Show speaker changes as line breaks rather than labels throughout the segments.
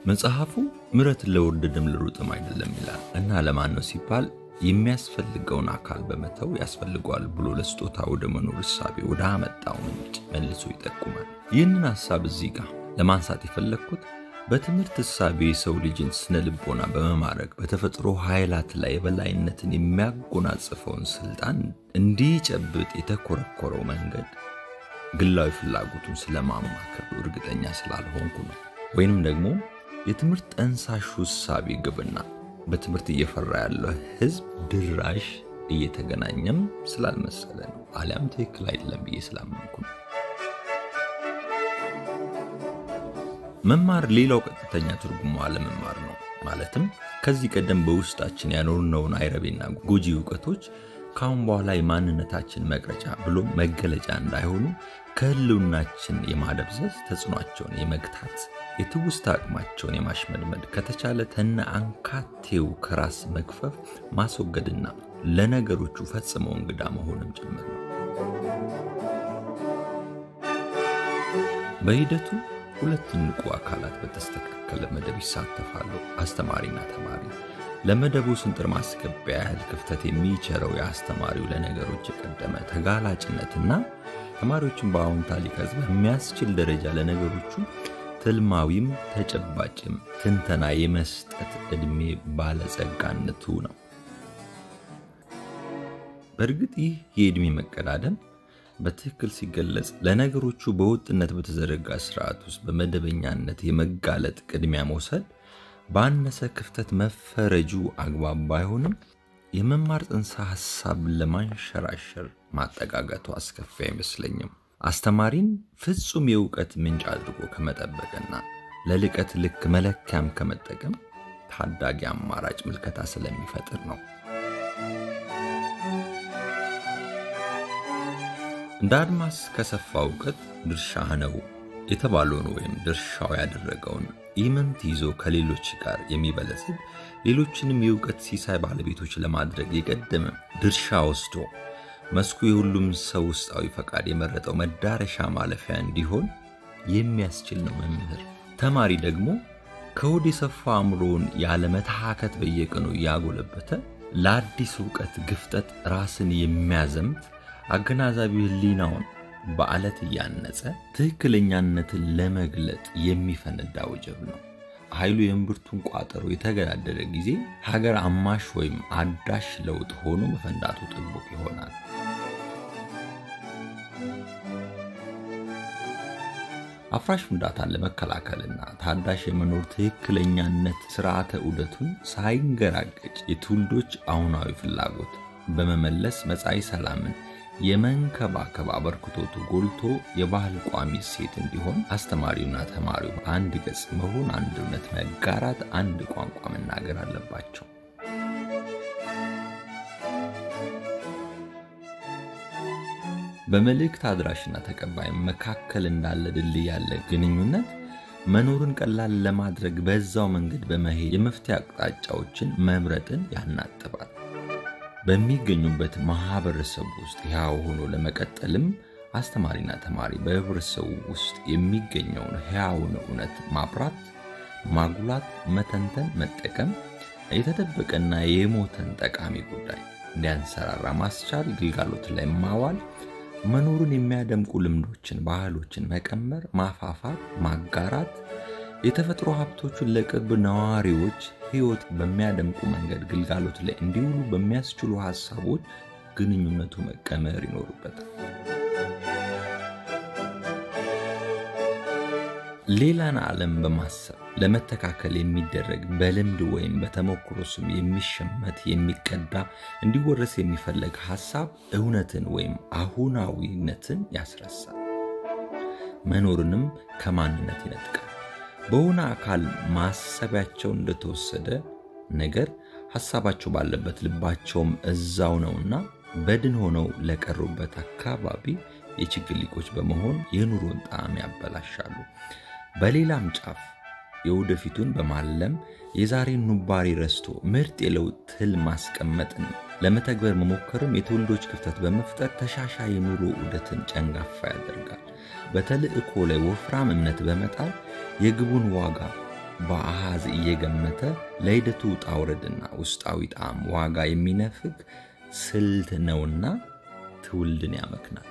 መጽሐፉ ምሕረትን ለወደደም ለሩጥም አይደለም ይላል እና ለማን ነው ሲባል የሚያስፈልገውን አካል በመተው ያስፈልገዋል ብሎ ለስጦታ ወደ መኖር እሳቤ ወደ አመጣው ምንጭ መልሶ ይጠቁማል። ይህንን ሐሳብ እዚህ ጋር ለማንሳት የፈለግኩት በትምህርት እሳቤ የሰው ልጅን ስነ ልቦና በመማረክ በተፈጥሮ ኃይላት ላይ የበላይነትን የሚያጎናጽፈውን ስልጣን እንዲጨብጥ የተኮረኮረው መንገድ ግላዊ ፍላጎቱን ስለማማከሉ እርግጠኛ ስላልሆንኩ ነው። ወይንም ደግሞ የትምህርት ጠንሳሹ እሳቤ ግብና በትምህርት እየፈራ ያለው ሕዝብ ድራሽ እየተገናኘም ስላልመሰለ ነው። አሊያም ትክክል አይደለም ብዬ ስላመንኩ ነው። መማር ሌላው ቀጥተኛ ትርጉሙ አለመማር ነው። ማለትም ከዚህ ቀደም በውስጣችን ያኖርነውን አይረቤና ጎጂ እውቀቶች ከአሁን በኋላ የማንነታችን መቅረጫ ብሎም መገለጫ እንዳይሆኑ ከህልውናችን የማደብዘዝ ተጽዕኗቸውን የመግታት የትውስታ አቅማቸውን የማሽመድመድ ከተቻለ ተነ አንካቴው ከራስ መክፈፍ ማስወገድና ለነገሮቹ ፈጽመው እንግዳ መሆንም ጭምር ነው። በሂደቱ ሁለት ንቁ አካላት በተስተካከለ መደብ ይሳተፋሉ፣ አስተማሪና ተማሪ። ለመደቡ ስንጥር ማስገቢያ ያህል ክፍተት የሚቸረው የአስተማሪው ለነገሮች የቀደመ ተጋላጭነትና ተማሪዎችን በአዎንታ ሊቀርጽ በሚያስችል ደረጃ ለነገሮቹ ትልማዊም ተጨባጭም ትንተና የመስጠት ዕድሜ ባለጸጋነቱ ነው። በእርግጥ ይህ የዕድሜ መቀዳደም በትክክል ሲገለጽ ለነገሮቹ በወጥነት በተዘረጋ ስርዓት ውስጥ በመደበኛነት የመጋለጥ ቅድሚያ መውሰድ ባነሰ ክፍተት መፈረጁ አግባብ ባይሆንም የመማር ጽንሰ ሐሳብ ለማንሸራሸር ማጠጋጋቱ አስከፊ አይመስለኝም። አስተማሪን ፍጹም የእውቀት ምንጭ አድርጎ ከመጠበቅና ለልቀት ልክ መለኪያም ከመጠቀም ታዳጊ አማራጭ ምልከታ ስለሚፈጥር ነው። እንደ አድማስ ከሰፋ እውቀት ድርሻህ ነው የተባለውን ወይም ድርሻው ያደረገውን ኢምንት ይዞ ከሌሎች ጋር የሚበለጽግ ሌሎችንም የእውቀት ሲሳይ ባለቤቶች ለማድረግ የቀደመ ድርሻ ወስዶ መስኩ የሁሉም ሰው ውስጣዊ ፈቃድ የመረጠው መዳረሻ ማለፊያ እንዲሆን የሚያስችል ነው መምህር። ተማሪ ደግሞ ከሆድ የሰፋ አእምሮውን ያለመታከት በየቀኑ እያጎለበተ ለአዲስ እውቀት ግፍጠት ራስን የሚያዘምት አገናዛቢ ሕሊናውን በዓለት እያነጸ ትክክለኛነትን ለመግለጥ የሚፈነዳ ወጀብ ነው። ኃይሉ የእምብርቱን ቋጠሮ የተገዳደረ ጊዜ ሀገር አማሽ ወይም አዳሽ ለውጥ ሆኖ መፈንዳቱ ጥቡቅ ይሆናል። አፍራሽ ፍንዳታን ለመከላከልና ታዳሽ የመኖር ትክክለኛነት ስርዓተ ዑደቱን ሳይንገራገጭ የትውልዶች አሁናዊ ፍላጎት በመመለስ መጻኢ ሰላምን የመንከባከብ አበርክቶቱ ጎልቶ የባህል ቋሚ እሴት እንዲሆን አስተማሪውና ተማሪው አንድ ገጽ መሆን፣ አንድ እውነት መጋራት፣ አንድ ቋንቋ መናገር አለባቸው። በመልእክት አድራሽና ተቀባይ መካከል እንዳለ ድልድይ ያለ ግንኙነት መኖርን ቀላል ለማድረግ በዛው መንገድ በመሄድ የመፍትሄ አቅጣጫዎችን መምረጥን ያናጥባል። በሚገኙበት ማህበረሰብ ውስጥ ሕያው ሆኖ ለመቀጠልም አስተማሪና ተማሪ በህብረተሰቡ ውስጥ የሚገኘውን ሕያውን እውነት ማብራት፣ ማጉላት፣ መተንተን፣ መጠቀም የተደበቀና የሞተን ጠቃሚ ጉዳይ እንዲያንሰራራ ማስቻል፣ ግልጋሎት ላይ ማዋል፣ መኖሩን የሚያደምቁ ልምዶችን፣ ባህሎችን መቀመር፣ ማፋፋት፣ ማጋራት የተፈጥሮ ሀብቶቹን ለቅርብ ነዋሪዎች ሕይወት በሚያደምቁ መንገድ ግልጋሎት ላይ እንዲውሉ በሚያስችሉ ሀሳቦች ግንኙነቱ መቀመር ይኖሩበታል። ሌላን ዓለም በማሰብ ለመተካከል የሚደረግ በልምድ ወይም በተሞክሮ ስም የሚሸመት የሚቀዳ እንዲወረስ የሚፈለግ ሀሳብ እውነትን ወይም አሁናዊነትን ያስረሳል፣ መኖርንም ከማንነት ይነጥቃል። በሆነ አካል ማሰቢያቸው እንደተወሰደ ነገር ሐሳባቸው ባለበት ልባቸውም እዛው ነውና በድን ሆነው ለቀሩበት አካባቢ የችግር ሊቆች በመሆን የኑሮን ጣዕም ያበላሻሉ። በሌላም ጫፍ የወደፊቱን በማለም የዛሬን ኑባሬ ረስቶ ምርጥ የለውጥ ትል ማስቀመጥን ለመተግበር መሞከርም የትውልዶች ክፍተት በመፍጠር ተሻሻይ የኑሮ ዑደትን ጨንጋፋ ያደርጋል። በተልእኮ ላይ ወፍራም እምነት በመጣል የግቡን ዋጋ በአሃዝ እየገመተ ለሂደቱ ውጣ ውረድና ውስጣዊ ጣዕም ዋጋ የሚነፍግ ስልት ነውና ትውልድን ያመክናል።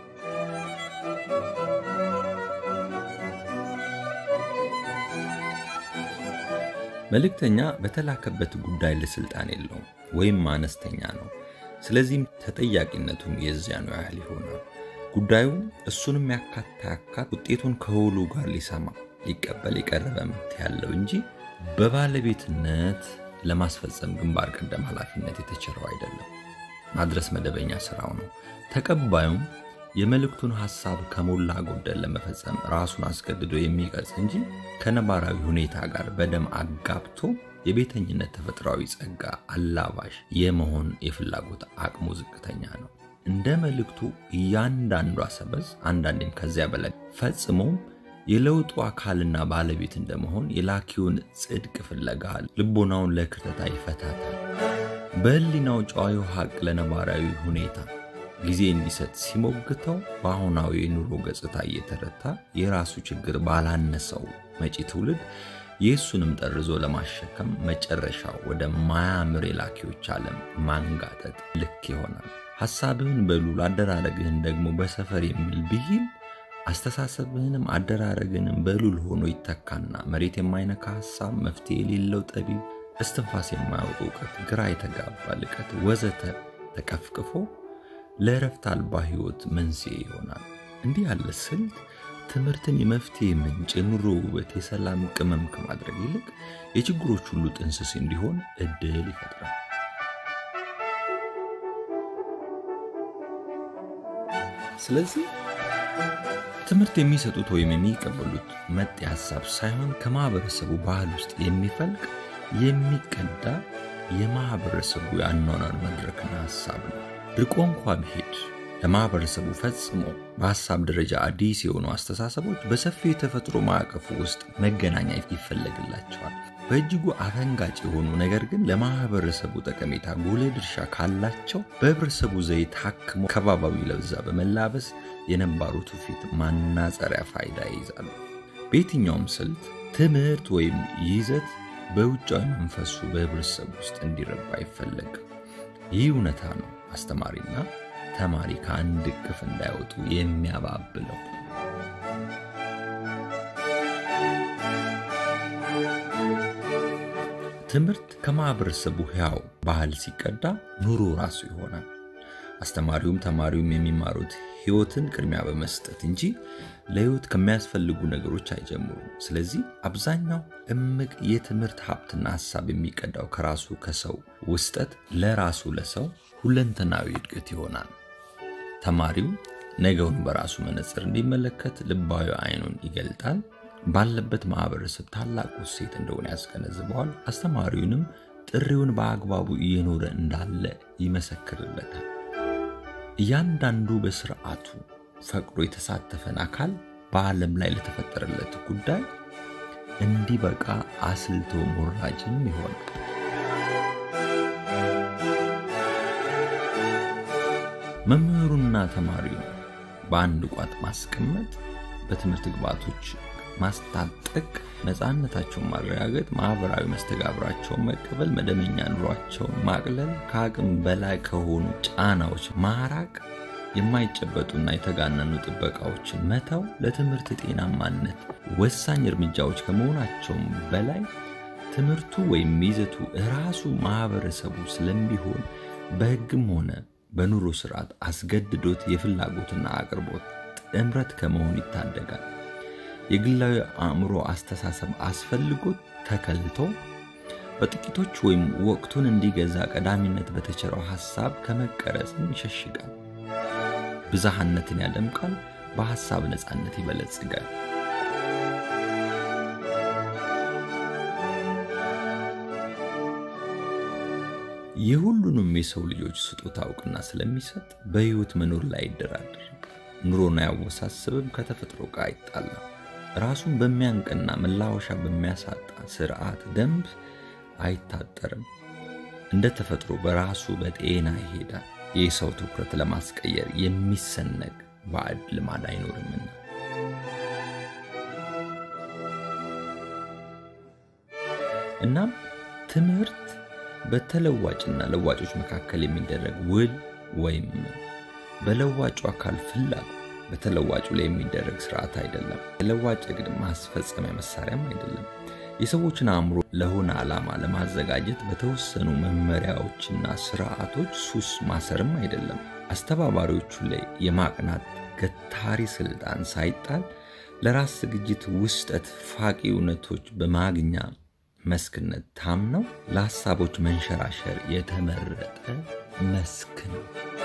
መልእክተኛ በተላከበት ጉዳይ ለስልጣን የለውም ወይም አነስተኛ ነው። ስለዚህም ተጠያቂነቱም የዚያኑ ያህል ይሆናል። ጉዳዩ እሱንም ያካታ ያካት ውጤቱን ከውሉ ጋር ሊሰማ ሊቀበል የቀረበ መብት ያለው እንጂ በባለቤትነት ለማስፈጸም ግንባር ቀደም ኃላፊነት የተቸረው አይደለም። ማድረስ መደበኛ ስራው ነው። ተቀባዩም የመልእክቱን ሐሳብ ከሞላ ጎደል ለመፈጸም ራሱን አስገድዶ የሚቀርጽ እንጂ ከነባራዊ ሁኔታ ጋር በደም አጋብቶ የቤተኝነት ተፈጥሯዊ ጸጋ አላባሽ የመሆን የፍላጎት አቅሙ ዝቅተኛ ነው። እንደ መልእክቱ እያንዳንዷ ሰበዝ አንዳንዴም ከዚያ በላይ ፈጽሞም የለውጡ አካልና ባለቤት እንደመሆን የላኪውን ጽድቅ ፍለጋ ልቦናውን ለክርተታ ይፈታታል። በሕሊናው ጨዋዩ ሐቅ ለነባራዊ ሁኔታ ጊዜ እንዲሰጥ ሲሞግተው በአሁናዊ የኑሮ ገጽታ እየተረታ የራሱ ችግር ባላነሰው መጪ ትውልድ የእሱንም ጠርዞ ለማሸከም መጨረሻው ወደ ማያምር የላኪዎች ዓለም ማንጋጠጥ ልክ ይሆናል። ሐሳብህን በሉል አደራረግህን ደግሞ በሰፈር የሚል ብሂል አስተሳሰብህንም አደራረግህንም በሉል ሆኖ ይተካና መሬት የማይነካ ሐሳብ፣ መፍትሄ የሌለው ጠቢብ፣ እስትንፋስ የማያውቅ እውቀት፣ ግራ የተጋባ ልቀት ወዘተ ተቀፍቅፎ ለእረፍት አልባ ሕይወት መንስኤ ይሆናል። እንዲህ ያለ ስልት ትምህርትን የመፍትሄ ምንጭ፣ የኑሮ ውበት፣ የሰላም ቅመም ከማድረግ ይልቅ የችግሮች ሁሉ ጥንስስ እንዲሆን እድል ይፈጥራል። ስለዚህ ትምህርት የሚሰጡት ወይም የሚቀበሉት መጤ ሐሳብ ሳይሆን ከማህበረሰቡ ባህል ውስጥ የሚፈልቅ የሚቀዳ የማህበረሰቡ የአኗኗር መድረክና ሐሳብ ነው። ርቆ እንኳ ቢሄድ ለማህበረሰቡ ፈጽሞ በሐሳብ ደረጃ አዲስ የሆኑ አስተሳሰቦች በሰፊው የተፈጥሮ ማዕቀፉ ውስጥ መገናኛ ይፈለግላቸዋል። በእጅጉ አፈንጋጭ የሆኑ ነገር ግን ለማህበረሰቡ ጠቀሜታ ጉልህ ድርሻ ካላቸው በህብረተሰቡ ዘይ ታክሞ ከባባዊ ለብዛ በመላበስ የነባሩ ትውፊት ማናጸሪያ ፋይዳ ይይዛሉ። በየትኛውም ስልት ትምህርት ወይም ይዘት በውጫዊ መንፈሱ በህብረተሰቡ ውስጥ እንዲረባ አይፈለግም። ይህ እውነታ ነው አስተማሪና ተማሪ ከአንድ እቅፍ እንዳይወጡ የሚያባብለው። ትምህርት ከማህበረሰቡ ሕያው ባህል ሲቀዳ ኑሮ ራሱ ይሆናል። አስተማሪውም ተማሪውም የሚማሩት ሕይወትን ቅድሚያ በመስጠት እንጂ ለሕይወት ከሚያስፈልጉ ነገሮች አይጀምሩም። ስለዚህ አብዛኛው እምቅ የትምህርት ሀብትና ሀሳብ የሚቀዳው ከራሱ ከሰው ውስጠት ለራሱ ለሰው ሁለንተናዊ እድገት ይሆናል። ተማሪው ነገውን በራሱ መነጽር እንዲመለከት ልባዊ አይኑን ይገልጣል። ባለበት ማህበረሰብ ታላቁ እሴት እንደሆነ ያስገነዝበዋል። አስተማሪውንም ጥሪውን በአግባቡ እየኖረ እንዳለ ይመሰክርለታል። እያንዳንዱ በስርዓቱ ፈቅዶ የተሳተፈን አካል በዓለም ላይ ለተፈጠረለት ጉዳይ እንዲበቃ አስልቶ ሞራጅም ይሆናል። መምህሩና ተማሪው በአንድ ቋጥ ማስቀመጥ፣ በትምህርት ግብዓቶች ማስታጠቅ፣ ነፃነታቸውን ማረጋገጥ፣ ማህበራዊ መስተጋብራቸውን መቀበል፣ መደበኛ ኑሯቸውን ማቅለል፣ ከአቅም በላይ ከሆኑ ጫናዎች ማራቅ፣ የማይጨበጡና የተጋነኑ ጥበቃዎችን መተው ለትምህርት ጤናማነት ወሳኝ እርምጃዎች ከመሆናቸውም በላይ ትምህርቱ ወይም ይዘቱ ራሱ ማህበረሰቡ ስለሚሆን በሕግም ሆነ በኑሮ ስርዓት አስገድዶት የፍላጎትና አቅርቦት ጥምረት ከመሆን ይታደጋል። የግላዊ አእምሮ አስተሳሰብ አስፈልጎት ተከልቶ በጥቂቶች ወይም ወቅቱን እንዲገዛ ቀዳሚነት በተቸረው ሐሳብ ከመቀረጽም ይሸሽጋል። ብዝሃነትን ያደምቃል፣ በሐሳብ ነፃነት ይበለጽጋል። የሁሉንም የሰው ልጆች ስጦታ እውቅና ስለሚሰጥ በሕይወት መኖር ላይ አይደራደርም። ኑሮን አያወሳስብም፣ ከተፈጥሮ ጋር አይጣላም። ራሱን በሚያንቅና መላወሻ በሚያሳጣ ስርዓት ደንብ አይታጠርም። እንደ ተፈጥሮ በራሱ በጤና ይሄዳል። የሰው ትኩረት ለማስቀየር የሚሰነቅ ባዕድ ልማድ አይኖርምና። እናም ትምህርት በተለዋጭና ለዋጮች መካከል የሚደረግ ውል ወይም በለዋጩ አካል ፍላጎት በተለዋጩ ላይ የሚደረግ ስርዓት አይደለም። የለዋጭ እቅድ ማስፈጸሚያ መሳሪያም አይደለም። የሰዎችን አእምሮ ለሆነ ዓላማ ለማዘጋጀት በተወሰኑ መመሪያዎችና ስርዓቶች ሱስ ማሰርም አይደለም። አስተባባሪዎቹ ላይ የማቅናት ገታሪ ስልጣን ሳይጣል ለራስ ዝግጅት ውስጠት ፋቂ እውነቶች በማግኛ መስክነት ታምነው ለሀሳቦች መንሸራሸር የተመረጠ መስክ ነው።